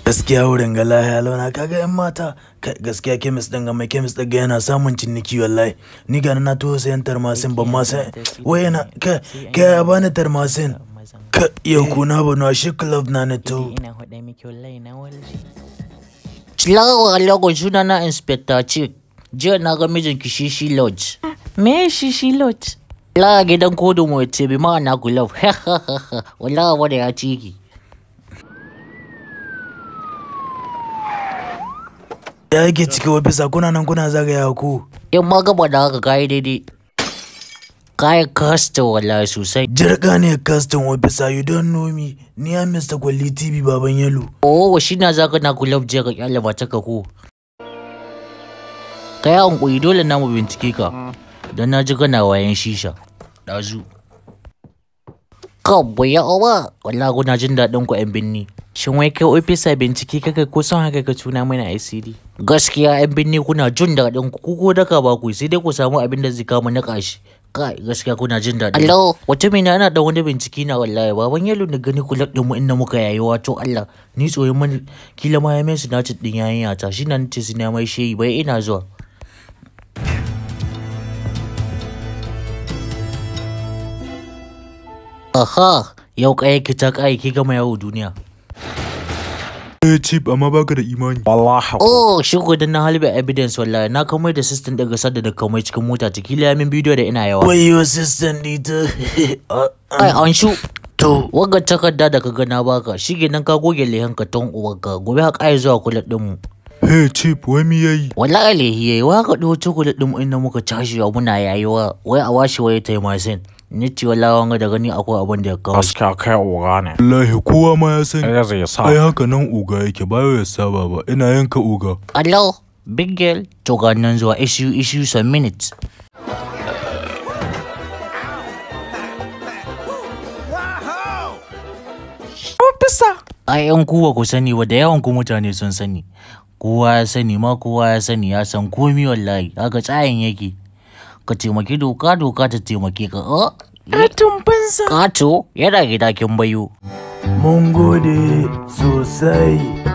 gaskiya wurin ga lahiya launa kaga yan mata kai gaskiya kemis din ga mai kemis din ga yana samun ciniki wallahi ni ga na to sayan tarmasin ban ma sai wai yana ka ka ya bani tarmasin ka yau kuna ba na shi club na na to ina faɗa miki wallahi na walshi Salamu alaikum suna na inspector chief jiya na ga mijinki shishi lodge Me shishi lot? la gidan kodu mu ce bi ma'ana gulab wallahi wanda ya ciki ya yake ciki ofisa kuna nan kuna zagaya ku in ma gaba da haka kayi daidai kayi kasta wallahi sosai jirga ne custom officer you don't know me ni am Mr. Kwalli TV baban yalo oh shi na zaka na gulab je ka kyale ba ta ka ko ka yi hankuri dole na mu bincike ka don na ji kana wayan shisha ɗazu kawai ya owa wallahi kuna jin daɗin ku yan binni Shin wai kai ofisa bincike kaka ko son haka ka tuna mana ICD? gaskiya yan binni kuna jin daɗin ku ku ko daka ba ku sai dai ku samu abin da zai kama na ƙashi kai gaskiya kuna jin daɗin Allah wata mina ana da wani bincike na wallahi baban yalo na gani kulab din mu inda muka yayi wato Allah ni tsoyin mani kila ma ya mai su naci din yayin yata shi nan ce su na mai shehi bai ina zuwa Aha, yau kai ki ta kai ki gama yawo duniya. eh chip amma baka da imani Oh, shigo da na halbe evidence wallahi na kamar da system daga sadda da kamar cikin mota ta kila min bidiyo da ina yawa. wayo assistant dita Ai, an shu. to Wagga takarda da ka ga na baka, shige nan ka goge lehen ka ton uwarka, gobe ka kai zuwa kulat din mu. hey chip wai mi yayi Wallahi lehi yayi, wa ka dawo chocolate din mu inda muka tashi wa muna yayiwa, wai a washe waye tai masin. Ni ce wallahi wanga da gani akwai abin da ya kawo. gaskiya kai oga ne wallahi kowa ma ya sani ɗaya zai sa ai haka nan uga yake bayo ya saba ba ina yanka uga Hello, big girl, to ga nan zuwa issue issue some minutes. Ofisa! ai yan kuwa ku sani wa da yawan ku mutane sun sani kowa ya sani ma kowa ya sani ya san komi wallahi haka tsayin yake ka taimaki doka doka ta taimake ka oh Atun banza! kato yana gida kin bayo mun gode sosai